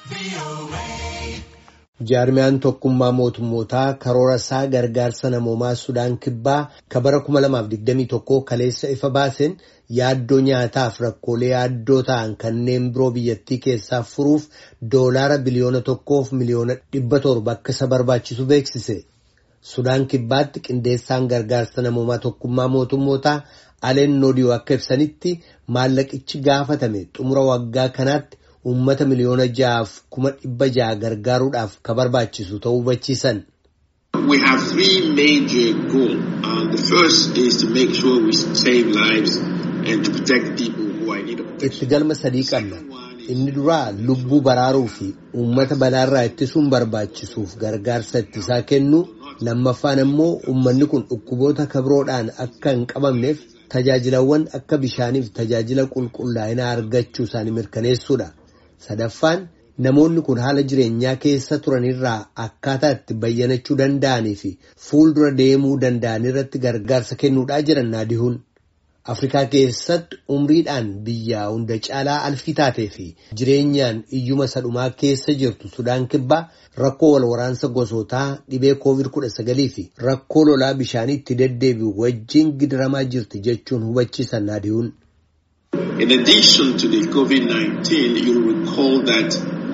Jaarmiyaan tokkummaa mootummootaa karoora isaa gargaarsa namoomaa Sudaan Kibbaa ka bara 2021 kaleessa ifa baaseen yaaddoo nyaataaf rakkoolee yaaddoo ta'an kanneen biroo biyyattii keessaa furuuf doolaara biliyoona tokkoof miliyoona dhibba torba akka isa barbaachisu beeksise. Sudaan Kibbaatti qindeessaan gargaarsa namoomaa tokkummaa mootummootaa Aleen Noodiyoo akka ibsanitti maallaqichi gaafatame xumura waggaa kanaatti. Uummata miliyoona ja'aaf kuma dhibba ja'a gargaaruudhaaf ka barbaachisu ta'uu hubachiisan. We have three major goals. Uh, the first is to make sure we save lives and to protect people who are in need of protection. Itti galma sadii qabna. Inni duraa lubbuu baraaruu fi uummata balaarraa ittisuun barbaachisuuf gargaarsa ittisaa kennu. Lammaffaan immoo uummanni kun dhukkuboota kabroodhaan akka hin qabamneef tajaajilawwan akka bishaaniif tajaajila qulqullaa'inaa argachuu isaanii mirkaneessuudha. Sadaffaan namoonni kun haala jireenyaa keessa turanirraa akkaataa itti bayyanachuu danda'anii fi fuuldura deemuu danda'an irratti gargaarsa kennuudhaa jiran naadihuun. Afrikaa keessatti umriidhaan biyya hunda caalaa alfii taatee fi jireenyaan iyyuma sadhumaa keessa jirtu Sudaan Kibbaa rakkoo wal waraansa gosootaa dhibee COVID-19 fi rakkoo lolaa bishaanii itti deddeebi'u wajjin gidiramaa jirti jechuun hubachiisan naadihuun. In addition to the COVID-19, you'll recall that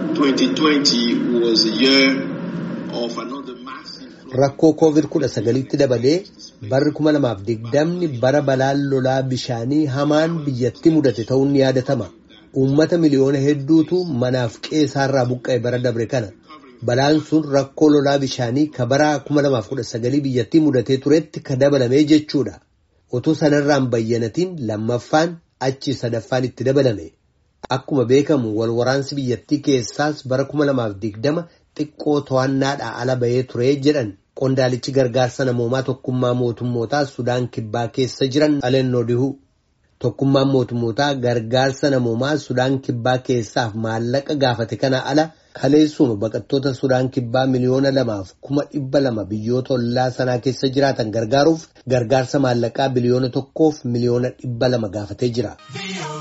2020 was a year of another massive. Rakkoo COVID-19tti dabalee barri 2020 bara balaan lolaa bishaanii hamaan biyyatti mudate ta'uun ni yaadatama. Uummata miliyoona hedduutu manaaf qe'eerraa buqqa'e bara dabre kana. Balaan sun rakkoo lolaa bishaanii ka bara 2019 biyyattii mudatee turetti ka dabalame jechuudha. Otoo sanarraan bayyanatiin lammaffaan achi sadaffaan itti dabalame. Akkuma beekamu wal waraansi biyyattii keessaas bara 2020 xiqqoo to'annaadhaa ala bahee ture jedhan qondaalichi gargaarsa namoomaa tokkummaa mootummootaa Sudaan Kibbaa keessa jiran Aleen Noodihuu. Tokkummaan mootummootaa gargaarsa namoomaa Sudaan Kibbaa keessaaf maallaqa gaafate kana ala kaleessuma baqattoota Sudaan Kibbaa miliyoona lamaaf kuma dhibba lama biyyoota ollaa sanaa keessa jiraatan gargaaruuf gargaarsa maallaqaa biliyoona tokkoof miliyoona dhibba lama gaafatee jira.